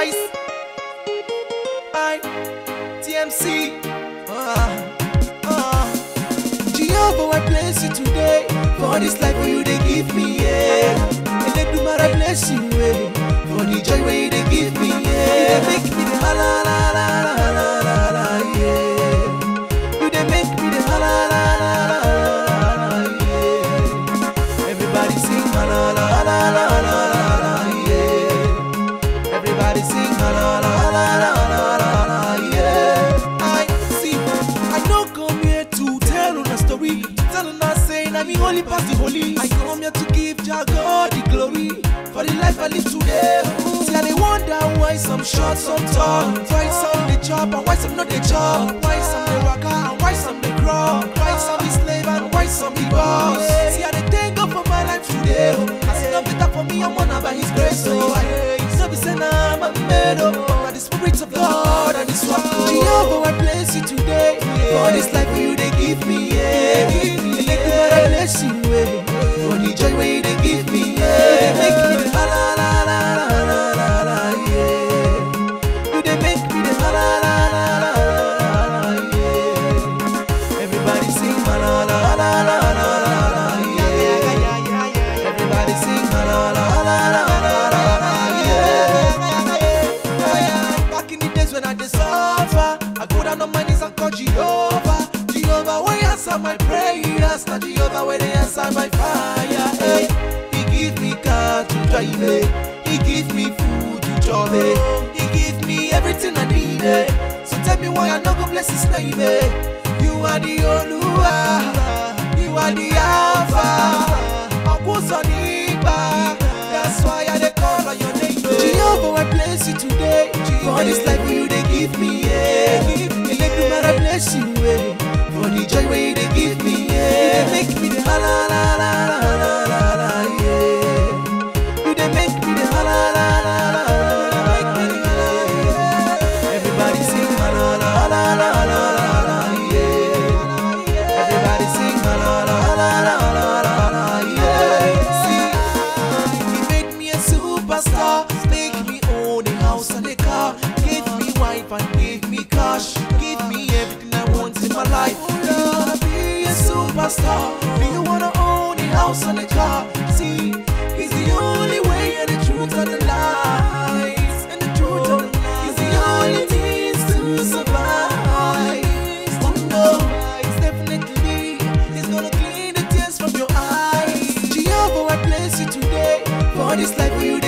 Ice. I. TMC. Ah. Ah. Jehovah, I bless you today for this life where you they give me, yeah. And let do I bless you, eh, for the joy where you they give me, yeah. You they make me the la la la la la la la la, yeah. You they make me the la la la la la la la, yeah. Everybody sing la la la la la la la la, yeah. Everybody sing la la la la la la la la, yeah. I see, I no come here to tell una story, to tell una say na me holy pass the holy. I come here to give Jah God the glory for the life I live today. See, I dey wonder why some short, some tall, why some dey chop and why some no dey chop, why some dey waka and why some dey crawl, why some be slave and why some be boss. See, I dey thank God for my life today. As it no better for me, I'm honored by His grace. So I it's not be say na I'm a made up, but the Spirit of God and His work. Jehovah, I bless you today for this life you dey give me. Yeah, give me. Make me I bless you. Yeah, for the joy where you dey give me. Yeah, make me the la la la la la la la la. Yeah, you dey make me the la la la la la la la. Yeah, everybody sing la la la la la la la la. Yeah, everybody sing la la la la la la la la. Yeah. Back in the days when I dey suffer, I go down on my knees and call Jehovah. Jehovah, where you answer my prayers? Now Jehovah, where they answer my fire? Hey, he give me car to drive it. He give me food to chop it. He give me everything I need. eh. So tell me why I no go bless his name. eh. You are the Oluwa. You are the Alpha. Okusonipa. That's why I dey call on your name. eh. Jehovah, I bless you today. For this life where you they give me, yeah. Give me, let I bless you, eh. For the joy where you they give me, yeah. You make me the la la la la la la la la, yeah. You they make me the la la la la la la la la, yeah. Everybody sing la la la la la la la la, yeah. Everybody sing la la la la la la la la, yeah. See, he made me a superstar, make me own a house and a car, gave me wife and gave me cash, give me everything I want in my life. Do you wanna be a superstar? Do you wanna own a house and a car? See, he's the only way and the truth and the lies, and the truth and the lies. He's the only means to survive. Oh no, it's definitely He's gonna clean the tears from your eyes. Jehovah, I bless you today for this life where you